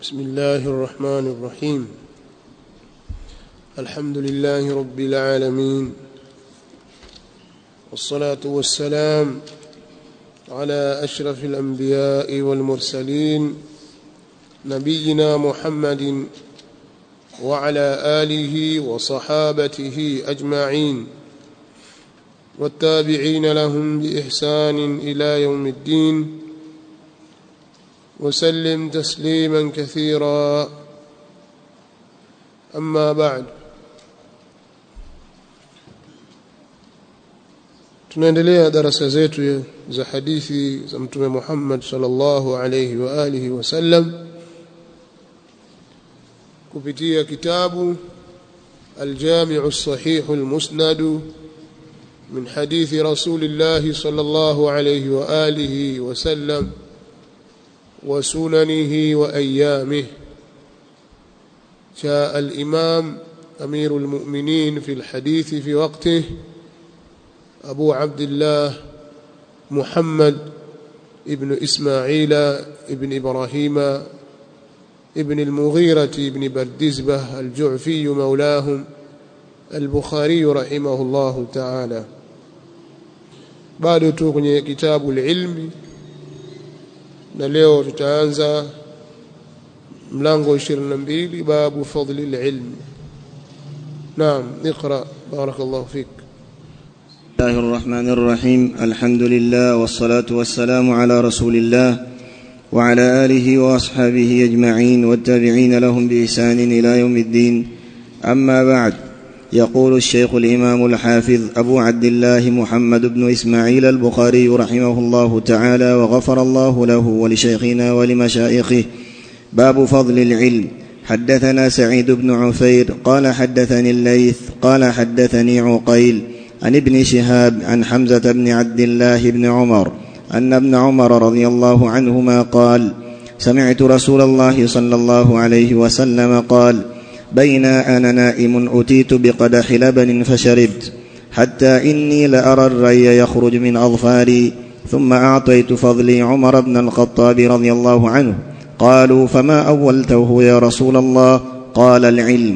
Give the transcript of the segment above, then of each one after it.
بسم الله الرحمن الرحيم الحمد لله رب العالمين والصلاة والسلام على أشرف الأنبياء والمرسلين نبينا محمد وعلى آله وصحابته أجمعين والتابعين لهم بإحسان إلى يوم الدين وسلم تسليما كثيرا أما بعد tunaendelea darasa zetu za hadithi za mtume Muhammad sallallahu alayhi wa alihi wasallam kupitia kitabu الجامع الصحيح المسند من حديث رسول الله صلى الله عليه وآله وسلم وسننه وأيامه جاء الإمام أمير المؤمنين في الحديث في وقته أبو عبد الله محمد ابن إسماعيل ابن إبراهيم ابن المغيرة ابن بردزبة الجعفي مولاهم البخاري رحمه الله تعالى بعد تغني كتاب العلم na leo tutaanza mlango 22 babu fadli alilm naam اقرا بارك الله فيك بسم الله الرحمن الرحيم الحمد لله والصلاة والسلام على رسول الله وعلى آله وأصحابه أجمعين والتابعين لهم بإحسان إلى يوم الدين أما بعد يقول الشيخ الإمام الحافظ أبو عبد الله محمد بن إسماعيل البخاري رحمه الله تعالى وغفر الله له ولشيخنا ولمشايخه باب فضل العلم حدثنا سعيد بن عفير قال حدثني الليث قال حدثني عقيل عن ابن شهاب عن حمزة بن عبد الله بن عمر أن ابن عمر رضي الله عنهما قال سمعت رسول الله صلى الله عليه وسلم قال بين أنا نائم أتيت بقدح لبن فشربت حتى إني لأرى الري يخرج من أظفاري ثم أعطيت فضلي عمر بن الخطاب رضي الله عنه قالوا فما أولته يا رسول الله قال العلم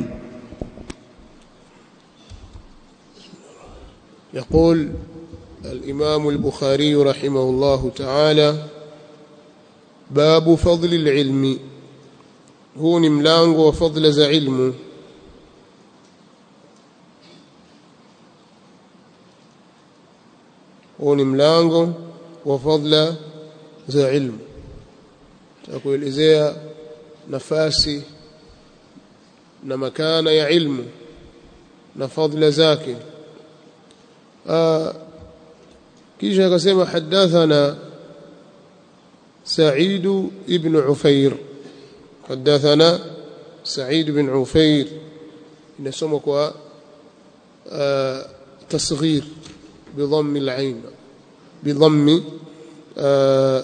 يقول الإمام البخاري رحمه الله تعالى باب فضل العلم huu ni mlango wa fadhila za ilmu huu ni mlango wa fadhila za ilmu takuelezea nafasi na makana ya ilmu na fadhila zake kisha akasema hadathana سعيد ابن عفير حدثنا سعيد بن عفير نسمك آه تصغير بضم العين بضم آه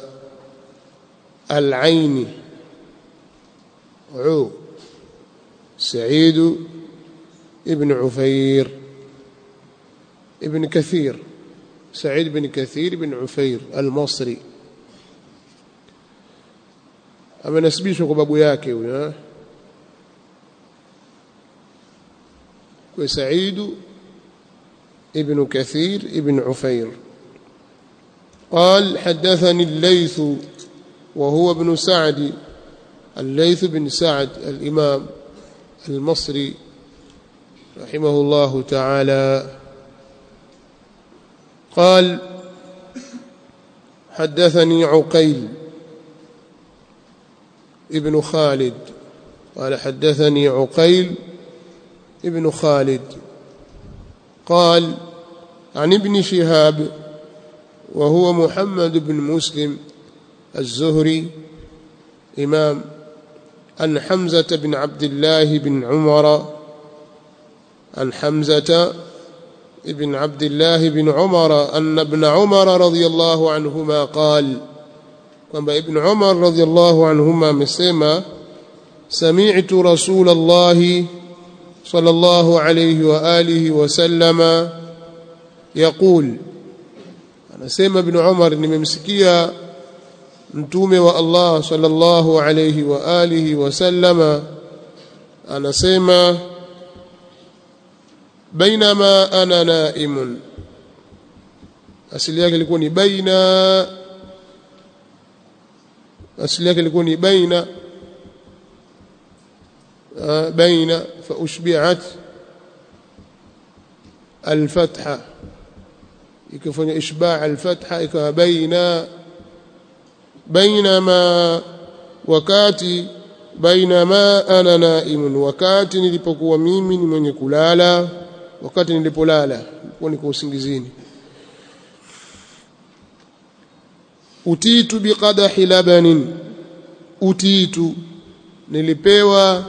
العين عو سعيد ابن عفير ابن كثير سعيد بن كثير بن عفير المصري amenasibishwa kwa babu yake huyo kwa Said ibn Kathir ibn Ufair قال حدثني الليث وهو ابن سعد الليث بن سعد الإمام المصري رحمه الله تعالى قال حدثني عقيل ابن خالد قال حدثني عقيل ابن خالد قال عن ابن شهاب وهو محمد بن مسلم الزهري إمام عن حمزة بن عبد الله بن عمر عن حمزة بن عبد الله بن عمر أن ابن عمر رضي الله عنهما قال kwamba ibn Umar radhiallahu anhuma amesema sami'tu rasulullah sallallahu alayhi wa alihi wa sallama yaqul anasema ibn Umar nimemsikia mtume wa Allah sallallahu alayhi wa alihi wasallama anasema bainama ana naimun asili yake ilikuwa ni baina asili yake ilikuwa ni baina baina fa ushbi'at الفتحة ikifanya ishba' al-fatha ikawa baina bainama wakati bainama ana naimun wakati nilipokuwa mimi ni mwenye kulala wakati nilipolala nilikuwa niko usingizini utitu biqadahi labanin utitu nilipewa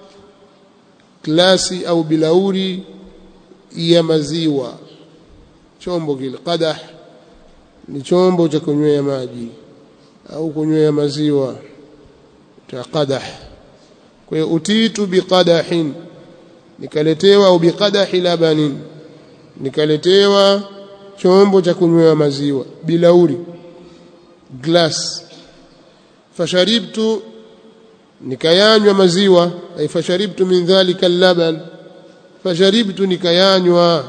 klasi au bilauri ya maziwa chombo kile qadah ni chombo cha kunywea maji au kunywea maziwa cha qadah kwa hiyo utitu biqadahin nikaletewa au biqadahi labanin nikaletewa chombo cha kunywea maziwa bilauri glass fasharibtu nikayanywa maziwa ay fasharibtu min dhalika al-laban fasharibtu nikayanywa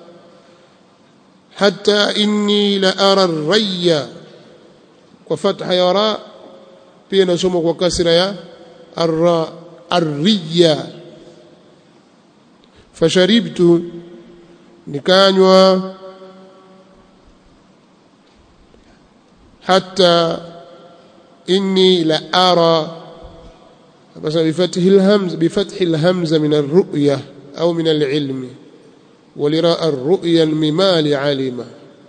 hatta inni la ara ar-rayya kwa fatha ya ra pia nasoma kwa kasra ya ar-ra ar-riya fasharibtu nikanywa hatta inni la ara بس بفتح الهمز بفتح الهمزة من الرؤية أو من العلم ولراء الرؤيا الممال علم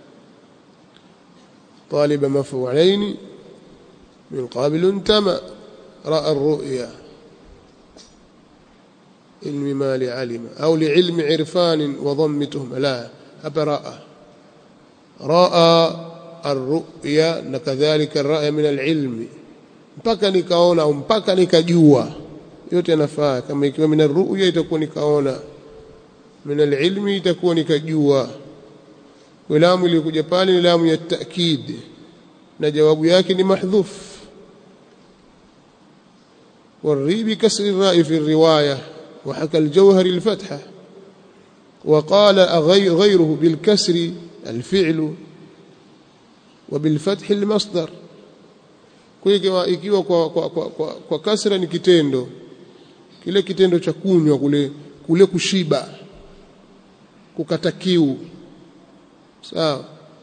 طالب مفعولين من قابل انتمى رأى الرؤيا الممال علم أو لعلم عرفان وضم تهم لا أبرأ رأى الرؤيا كذلك الرأي من العلم mpaka nikaona au mpaka nikajua yote yanafaa kama ikiwa min ruya itakuwa nikaona min alilmi itakuwa nikajua lamu iliyokuja pale ni lamu ya taakid na jawabu yake ni mahdhuf والري بكسر الراء في الرواية وحكى الجوهر الفتحة وقال غيره بالكسر الفعل وبالفتح المصدر kwa ikiwa kwa, kwa, kwa, kwa, kwa kasra ni kitendo kile kitendo cha kunywa kule kule kushiba kukata kiu sawa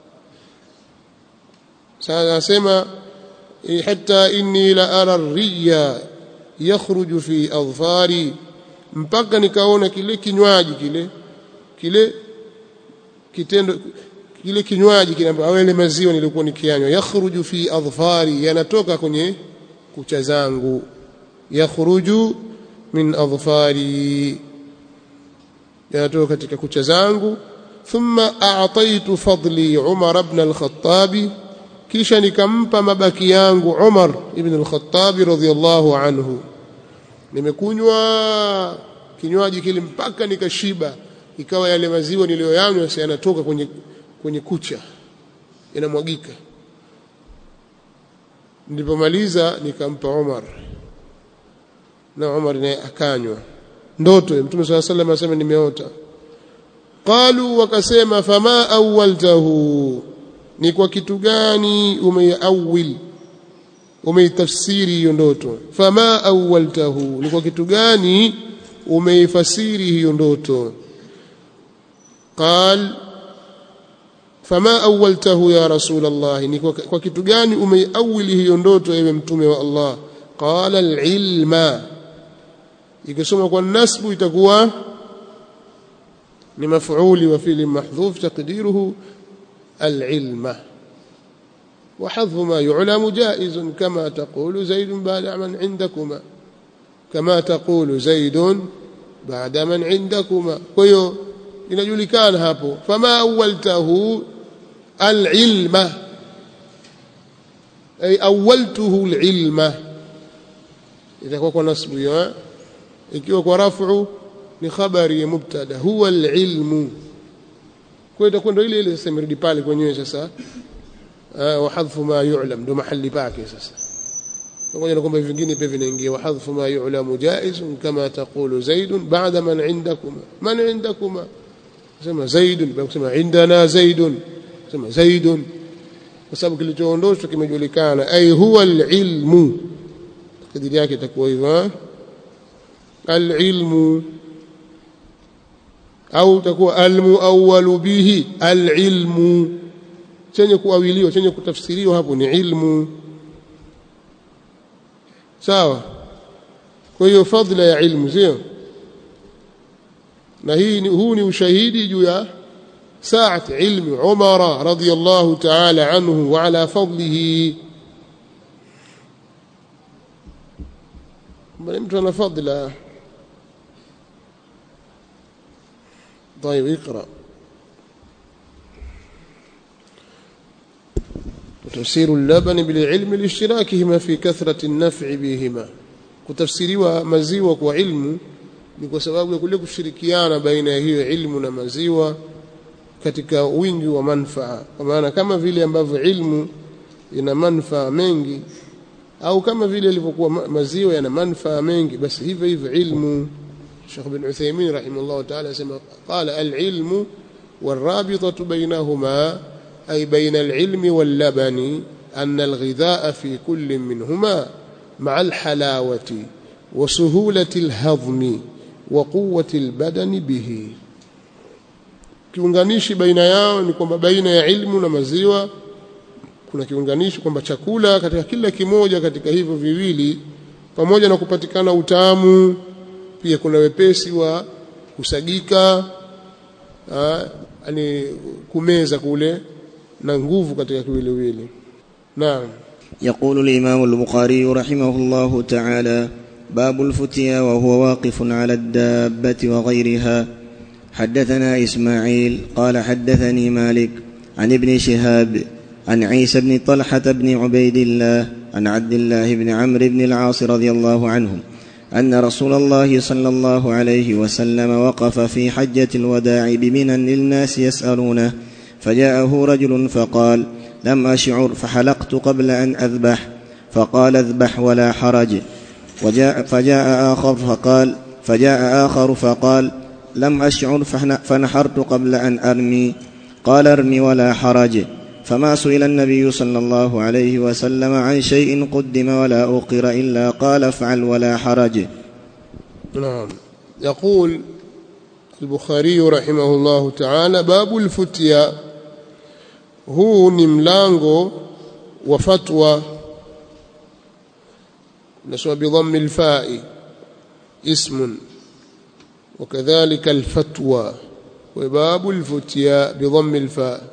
sasa anasema hatta inni la ara riya yakhruju fi adfari mpaka nikaona kile kinywaji kile kile kitendo kile kinywaji kile au ile maziwa nilikuwa nikianywa yakhruju fi adfari yanatoka kwenye kucha zangu yakhruju min adfari yanatoka katika kucha zangu thumma a'taitu fadli Umar ibn al-Khattab kisha nikampa mabaki yangu Umar ibn al-Khattab radhiyallahu anhu nimekunywa kinywaji kile mpaka nikashiba ikawa yale maziwa niliyoyanywa sasa yanatoka kwenye kwenye kucha yanamwagika nilipomaliza nikampa Umar na Umar naye akanywa ndoto ya Mtume swalla sallam asema nimeota qalu wakasema fama awwaltahu ni kwa kitu gani umeawil umeitafsiri hiyo ndoto fama awwaltahu ni kwa kitu gani umeifasiri hiyo ndoto qal fama awwaltahu ya rasul Allah ni kwa kitu gani umeiawili hiyo ndoto ewe mtume wa Allah qala al-ilma ikisoma kwa nasbu itakuwa ni maf'uli wa fi'li mahdhuf taqdiruhu al-ilma وحذف ما يعلم جائز كما تقول زيد بعد من عندكما كما تقول زيد بعد من عندكما kwa inajulikana hapo fama awwaltahu alilma ay awwaltuhu alilma itakuwa kwa nasbu hiyo ikiwa kwa rafu ni khabari ya mubtada huwa alilmu kwa itakuwa ndio ile ile sasa imerudi pale kwenyewe sasa wa hadfu ma yu'lam ndo mahali pake sasa pamoja na kwamba vingine pia vinaingia wa hadfu ma yu'lamu jaiz kama taqulu zaid ba'da man indakuma man indakuma sema zaid bila kusema indana zaid sema zaid kwa sababu kilichoondoshwa kimejulikana ay huwa alilmu kadiri yake itakuwa hivyo alilmu au itakuwa almuawwalu bihi alilmu chenye kuawiliwa chenye kutafsiriwa hapo ni ilmu sawa kwa hiyo fadhila ya ilmu sio na hii ni, huu ni ushahidi juu ya ساعة علم عمر رضي الله تعالى عنه وعلى فضله mtu ana fadla طيب اقرا وتفسير اللبن بالعلم لاشتراكهما في كثرة النفع بهما kutafsiriwa maziwa kwa ilmu ni kwa sababu ya kule kushirikiana baina ya hiyo ilmu na maziwa katika wingi wa manfaa kwa maana kama vile ambavyo ilmu ina manfaa mengi au kama vile ilivyokuwa maziwa yana manfaa mengi basi hivyo hivyo ilmu Sheikh bin Uthaymeen rahimahullah ta'ala asema qala al-ilmu والرابطة بينهما أي بين العلم واللبن أن الغذاء في كل منهما مع الحلاوة وسهولة الهضم وقوة البدن به kiunganishi baina yao ni kwamba baina ya ilmu na maziwa kuna kiunganishi kwamba chakula katika kila kimoja katika hivyo viwili pamoja na kupatikana utamu pia kuna wepesi wa kusagika yani kumeza kule na nguvu katika kiwiliwili naam يقول الإمام البخاري رحمه الله تعالى باب الفتيا وهو واقف على الدابة وغيرها حدثنا إسماعيل قال حدثني مالك عن ابن شهاب عن عيسى بن طلحة بن عبيد الله عن عبد الله بن عمرو بن العاص رضي الله عنهم أن رسول الله صلى الله عليه وسلم وقف في حجة الوداع بمنى للناس يسألونه فجاءه رجل فقال لم أشعر فحلقت قبل أن أذبح فقال اذبح ولا حرج وجاء فجاء آخر فقال فجاء آخر فقال لم أشعر فنحرت قبل أن أرمي قال ارمي ولا حرج فما سئل النبي صلى الله عليه وسلم عن شيء قدم ولا أقر إلا قال افعل ولا حرج نعم يقول البخاري رحمه الله تعالى باب الفتيا huu ni mlango wa fatwa nasoma bidhammi lfai ismun وكذلك الفتوى وباب الفتيا بضم الفاء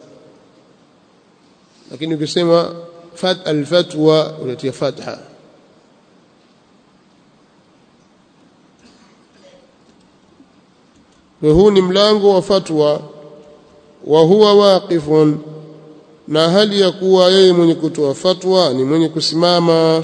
لكن يقسم فت الفتوى والتي فتحة وهو ملانغو وفتوى وهو واقف na hali ya kuwa yeye mwenye kutoa fatwa ni mwenye kusimama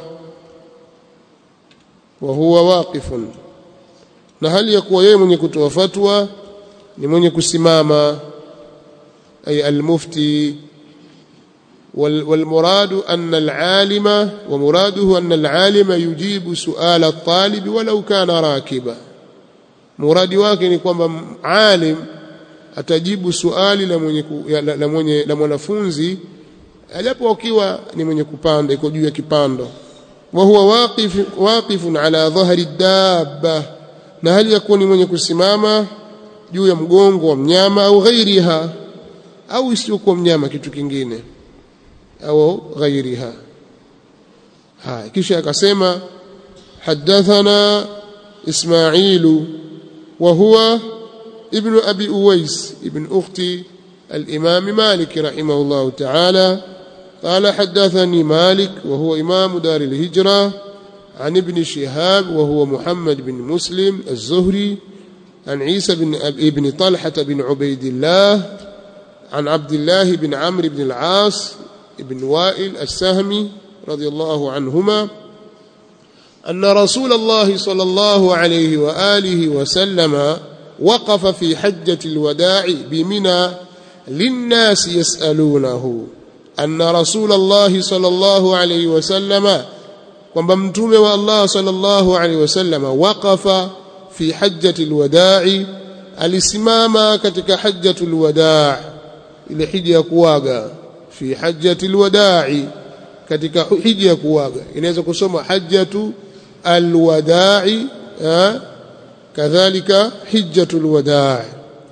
wa huwa waqifun na hali ya kuwa yeye mwenye kutoa fatwa ni mwenye kusimama ay almufti والمراد أن العالم ومراده أن العالم يجيب سؤال الطالب ولو كان راكبا مراد wake ni kwamba alim atajibu swali la mwenye la mwenye la mwanafunzi alipo akiwa ni mwenye kupanda iko juu ya kipando wa huwa waqif waqifun ala dhahri dabba na hali ya kuwa ni mwenye kusimama juu ya mgongo wa mnyama au ghairiha au isiyokuwa mnyama kitu kingine au ghairiha haya kisha akasema hadathana ismailu wa huwa ابن أبي أويس ابن أخت الإمام مالك رحمه الله تعالى قال حدثني مالك وهو إمام دار الهجرة عن ابن شهاب وهو محمد بن مسلم الزهري عن عيسى بن ابن طلحة بن عبيد الله عن عبد الله بن عمرو بن العاص بن وائل السهمي رضي الله عنهما أن رسول الله صلى الله عليه وآله وسلم وقف في حجة الوداع بمنى للناس يسألونه anna rasulullah sallallahu alayhi wasallama kwamba mtume wa Allah sallallahu alayhi wasallama waqafa fi hajjatil wada'i alisimama katika hajjatul wada' ile hija ya kuaga fi hajjatil wada'i katika hija ya kuaga inaweza kusoma hajjatu alwada'i kadhalika hijjatul wada'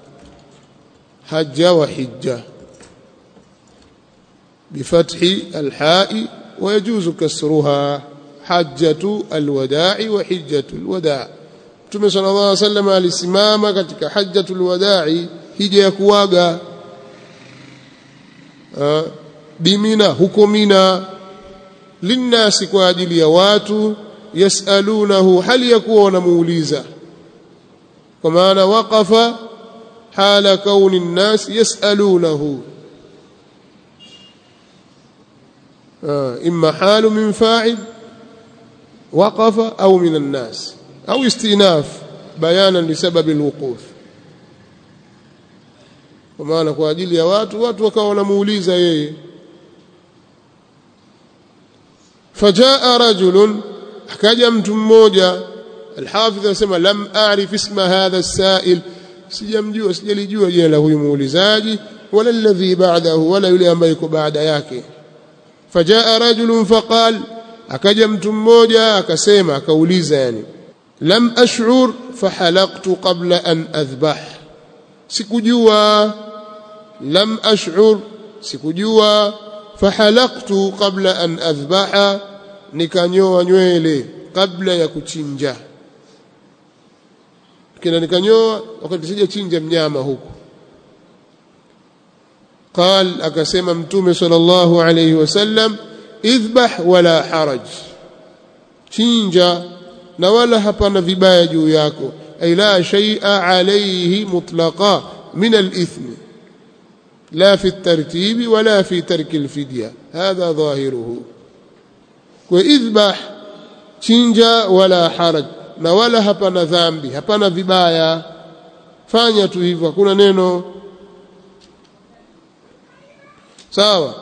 hajja wa hijja بفتح الحاء ويجوز كسرها حجة الوداع وحجة الوداع Mtume صلى الله عليه وسلم alisimama katika hajjatul wada'i hija ya kuaga bimina huko mina linnasi kwa ajili ya watu yasalunahu hali ya kuwa wanamuuliza kwa maana waqafa hala kauni nnas yasalunahu إما حال من فاعل وقف أو من الناس أو استئناف بيانا لسبب الوقوف ومعنى kwa ajili ya watu watu wakawa wanamuuliza yeye فجاء رجل akaja mtu mmoja الحافظ anasema lam a'rif isma hadha as-sa'il sijamjua sijalijua jina la huyu muulizaji wala alladhi ba'dahu wala yule ambaye yuko baada yake فجاء رجل فقال akaja mtu mmoja akasema akauliza yani lam ash'ur fahalaqtu qabla an adhbah sikujua lam ash'ur sikujua fahalaqtu qabla an adhbaha nikanyoa nywele kabla ya kuchinja kina nikanyoa wakati sija chinja mnyama huku قال akasema mtume sallallahu alayhi wasallam idhbah wala haraj chinja na wala hapana vibaya juu yako ay la shay'a alayhi mutlaqa min al-ithm la fi at-tartib wala fi tark al-fidya hadha dhahiruhu kwa idhbah chinja wala haraj na wala hapana dhambi hapana vibaya fanya tu hivyo hakuna neno sawa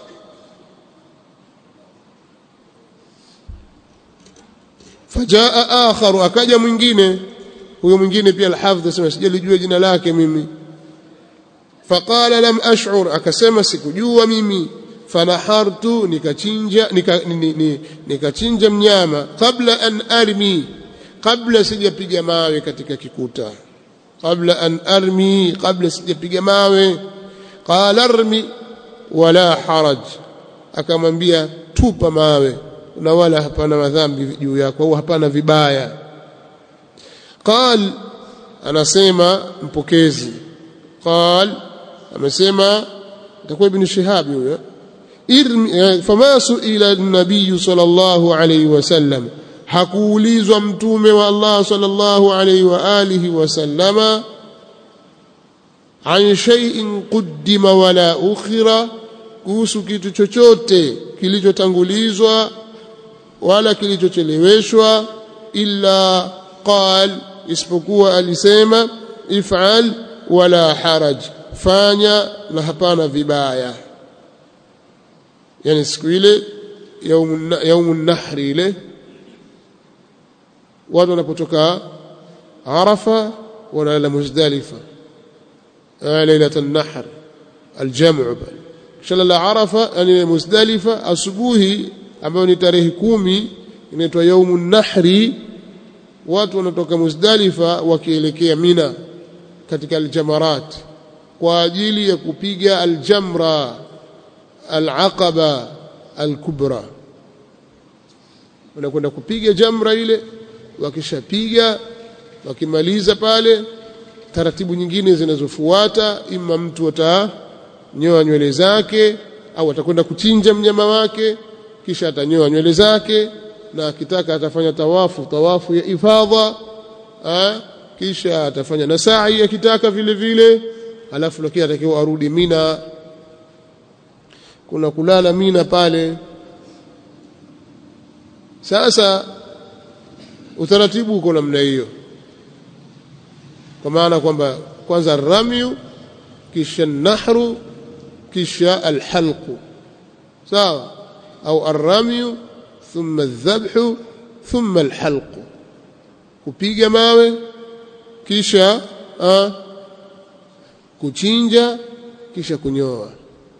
fajaa akharu akaja mwingine huyo mwingine pia alhafidh asema sijalijua jina lake mimi faqala lam ash'ur akasema sikujua mimi fanahartu nikachinja nikachinja mnyama kabla an armi kabla sijapiga mawe katika kikuta kabla an armi kabla sijapiga mawe qala armi wala haraj akamwambia tupa mawe na wala hapana madhambi juu yako au hapana vibaya qal anasema mpokezi qal amesema itakuwa ibn shihab huyo irmi fama suila an-nabiy sallallahu alayhi wasallam hakuulizwa mtume wa Allah sallallahu alayhi wa alihi wasallama an shay'in quddima wala ukhira kuhusu kitu chochote kilichotangulizwa wala kilichocheleweshwa illa qal isipokuwa alisema if'al wala haraj fanya na hapana vibaya yani siku ile yaumun nahri ile watu wanapotoka arafa wanaenda muzdalifa ليلة النحر الجمع بل شلال la arafa yani muzdalifa asubuhi ambayo ni tarehe kumi inaitwa yaumun nahri watu wanatoka muzdalifa wakielekea mina katika aljamarat kwa ajili ya kupiga aljamra alaqaba alkubra wanakwenda kupiga jamra ile wakishapiga wakimaliza pale taratibu nyingine zinazofuata ima mtu atanyoa nywele zake au atakwenda kuchinja mnyama wake kisha atanyoa nywele zake na akitaka atafanya tawafu tawafu ya ifadha ha? kisha atafanya na sa'i akitaka vile vile alafu lakini atakiwa arudi Mina kuna kulala Mina pale sasa utaratibu uko namna hiyo kwa maana kwamba kwanza ramyu kisha nahru kisha alhalqu sawa au arramyu thumma aldhabhu thumma alhalq kupiga mawe kisha a, kuchinja kisha kunyoa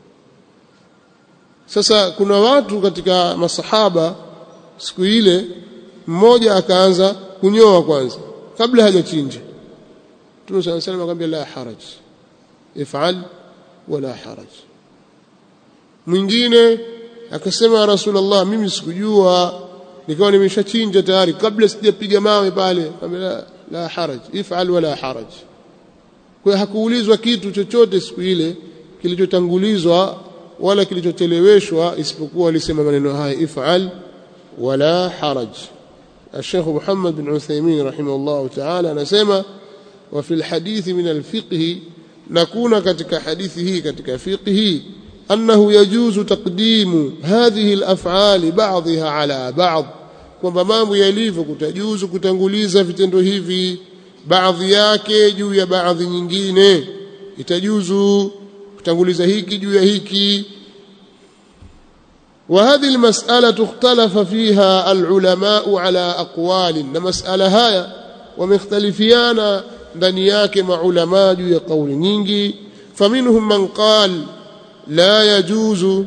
sasa kuna watu katika masahaba siku ile mmoja akaanza kunyoa kwanza kabla hajachinja Mtume صلى الله عليه وسلم akamwambia la haraj ifal wala haraj mwingine akasema ya rasulullah mimi sikujua nikawa nimeshachinja tayari kabla sijapiga mawe pale akamwambia la, la haraj ifal wala haraj kwa hakuulizwa kitu chochote siku ile kilichotangulizwa wala kilichocheleweshwa isipokuwa alisema maneno haya ifal wala haraj الشيخ محمد بن عثيمين رحمه الله تعالى anasema وفي الحديث من الفقه نكون ketika حديثه ketika فقه أنه يجوز تقديم هذه الأفعال بعضها على بعض kwamba mambo yalivyo kutajuzu kutanguliza vitendo hivi baadhi yake juu ya baadhi nyingine itajuzu kutanguliza hiki juu ya hiki وهذه المسألة اختلف فيها العلماء على أقوال مسألة هاي ومختلفيان ndani yake maulama juu ya kauli nyingi faminhum man qal la yajuzu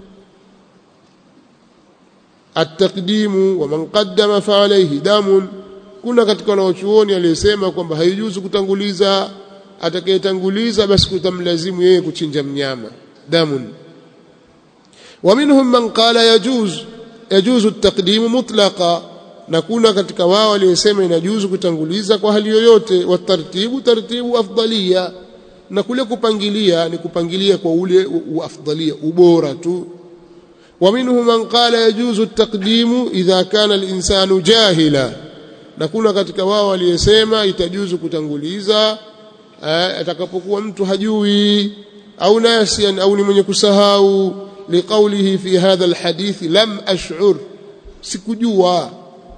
التقديم ومن قدم فعليه دم kuna katika wanaochuoni aliyesema kwamba haijuzu kutanguliza atakayetanguliza basi kutamlazimu yeye kuchinja mnyama damun ومنهم من قال يجوز يجوز التقديم مطلقا na kuna katika wao waliosema inajuzu kutanguliza kwa hali yoyote watartibu tartibu afdalia na kule kupangilia ni kupangilia kwa ule afdalia ubora tu ومنهم من قال يجوز التقديم إذا كان الإنسان جاهلا na kuna katika wao waliosema itajuzu kutanguliza atakapokuwa mtu hajui au nasian au ni mwenye kusahau liqaulihi fi hadha alhadith lam ash'ur sikujua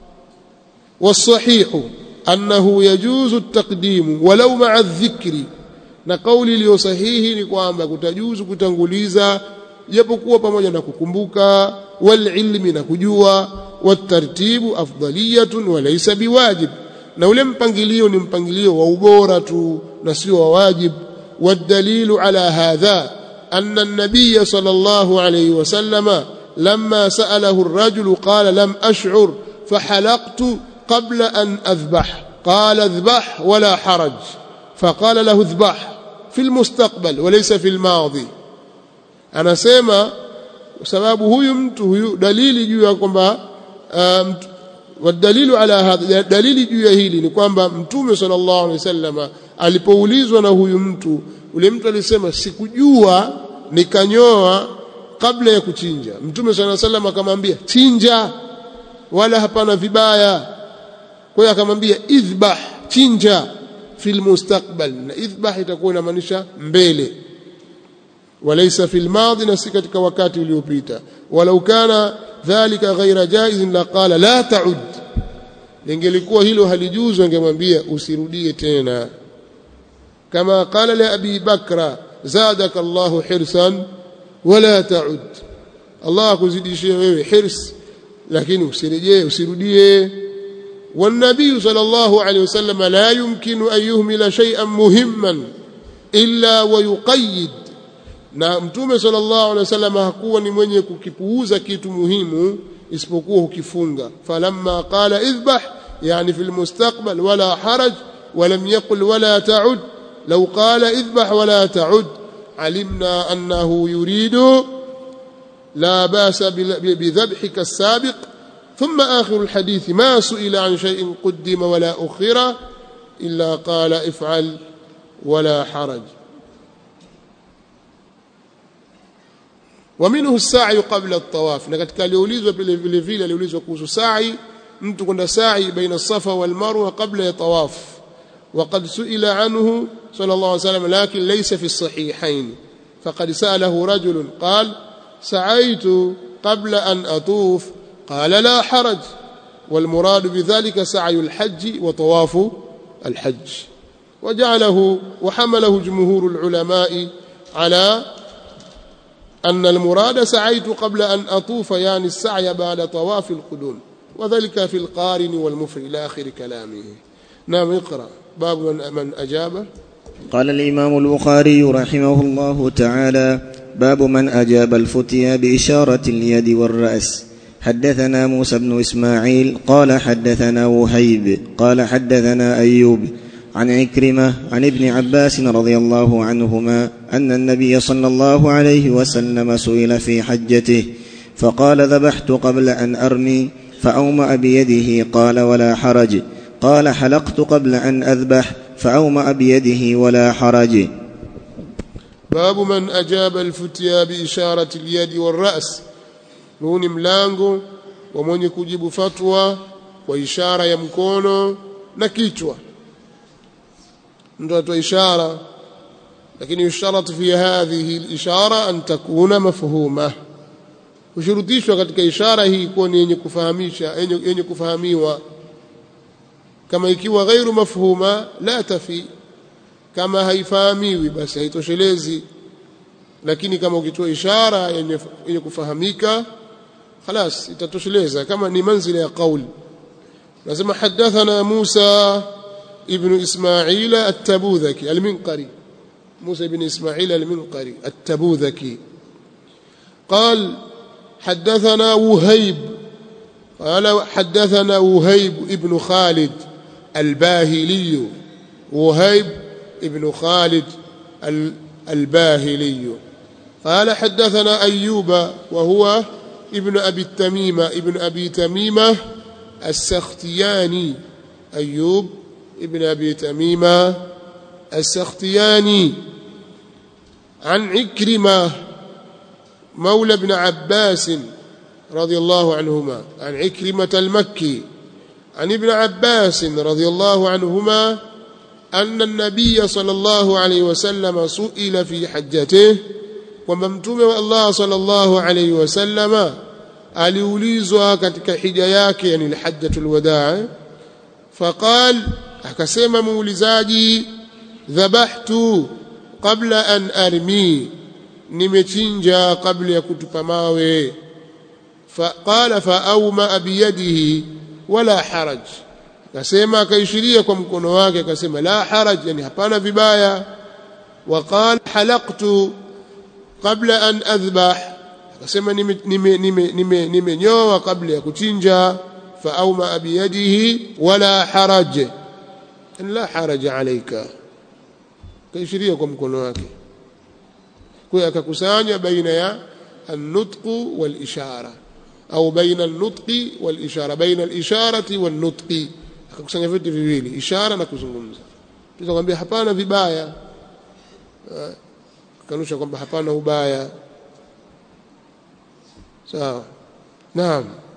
والصحيح أنه يجوز التقديم ولو مع الذكر na kauli iliyo sahihi ni kwamba kutajuzu kutanguliza japokuwa pamoja na kukumbuka wal ilmi na kujua watartibu afdaliyatun wa laysa biwajib na ule mpangilio ni mpangilio wa ubora tu na sio wa wajib والدليل على هذا أن النبي صلى الله عليه وسلم لما سأله الرجل قال لم أشعر فحلقت قبل أن أذبح قال اذبح ولا حرج فقال له اذبح في المستقبل وليس في الماضي أنا سيما sababu huyu mtu huyu dalili juu ya kwamba um, wadalilu ala hadha dalili juu ya hili ni kwamba mtume sallallahu alaihi wasallam alipoulizwa na huyu mtu ule mtu alisema sikujua nikanyoa kabla ya kuchinja mtume sallallahu alaihi wasallam akamwambia chinja wala hapana vibaya kwa hiyo akamwambia idhbah chinja fil mustaqbal na idhbah itakuwa inamaanisha mbele walaysa fil madi na si katika wakati uliopita walau kana dhalika ghaira jaiz la qala la ta'ud lingelikuwa hilo halijuzu angemwambia usirudie tena kama qala li abi bakra zadaka Allahu hirsan wala ta'ud Allah akuzidishie wewe hirs lakini usirejee usirudie والنبي صلى الله عليه وسلم لا يمكن أن يهمل شيئا مهما إلا ويقيد na mtume sallallahu alaihi wasallam hakuwa ni mwenye kukipuuza kitu muhimu isipokuwa hukifunga falamma qala idhbah yani fil mustaqbal wala haraj ولم يقل ولا تعد لو قال اذبح ولا تعد علمنا أنه يريد لا باس بذبحك السابق ثم آخر الحديث ما سئل عن شيء قدم ولا أخر إلا قال افعل ولا حرج ومنه السعي قبل الطواف na katika aliulizwa vile vile vile aliulizwa kuhusu sa'i mtu kwenda sa'i baina safa wal marwa qabla ya tawaf وقد سئل عنه صلى الله عليه وسلم لكن ليس في الصحيحين فقد سأله رجل قال سعيت قبل أن أطوف قال لا حرج والمراد بذلك سعي الحج وطواف الحج وجعله وحمله جمهور العلماء على أن المراد سعيت قبل أن أطوف يعني السعي بعد طواف القدوم وذلك في القارن والمفرد إلى آخر كلامه نعم اقرأ باب من, من أجاب قال الإمام البخاري رحمه الله تعالى باب من أجاب الفتيا بإشارة اليد والرأس حدثنا موسى بن إسماعيل قال حدثنا وهيب قال حدثنا أيوب عن عكرمة عن ابن عباس رضي الله عنهما أن النبي صلى الله عليه وسلم سئل في حجته فقال ذبحت قبل أن أرمي فأومأ بيده قال ولا حرج قال حلقت قبل أن أذبح فأومأ بيده ولا حرج باب من أجاب الفتيا بإشارة اليد والرأس huu ni mlango wa mwenye kujibu fatwa kwa ishara ya mkono na kichwa mtu atoa ishara lakini yusharat fi hadhihi al-ishara an takuna mafhuma hushurutishwa katika ishara hii kuwa ni yenye kufahamisha yenye, yenye kufahamiwa kama ikiwa ghairu mafhuma la tafi kama haifahamiwi basi haitoshelezi lakini kama ukitoa ishara yenye, yenye kufahamika خلاص itatosheleza kama ni manzila ya qauli nasema hadathana Musa ibn Ismail at-Tabudhaki al-Minqari Musa ibn Ismail al-Minqari at-Tabudhaki قال حدثنا وهيب قال حدثنا وهيب ابن خالد الباهلي وهيب ابن خالد الباهلي قال حدثنا أيوب وهو ابن أبي التميمة ابن أبي تميمة السختياني أيوب ابن أبي تميمة السختياني عن عكرمة مولى ابن عباس رضي الله عنهما عن عكرمة المكي عن ابن عباس رضي الله عنهما أن النبي صلى الله عليه وسلم سئل في حجته kwamba mtume wa Allah sallallahu alayhi wasallama aliulizwa katika hija yake yani alhajjatul wadaa faqal akasema muulizaji dhabahtu qabla an armi nimechinja kabla ya kutupa mawe faqala faawma biyadihi wala haraj akasema akaishiria kwa mkono wake akasema la haraj yani hapana vibaya waqala halaqtu qabla an adhbah akasema nimenyoa kabla ya kuchinja faauma biyadihi wala haraj la haraj alayka kaishiria kwa mkono wake kwa hiyo akakusanya baina ya النطق والإشارة أو بين النطق والإشارة بين الإشارة والنطق akakusanya vitu viwili ishara na kuzungumza tunakwambia hapana vibaya kanusha kwamba hapana ubaya sawa naam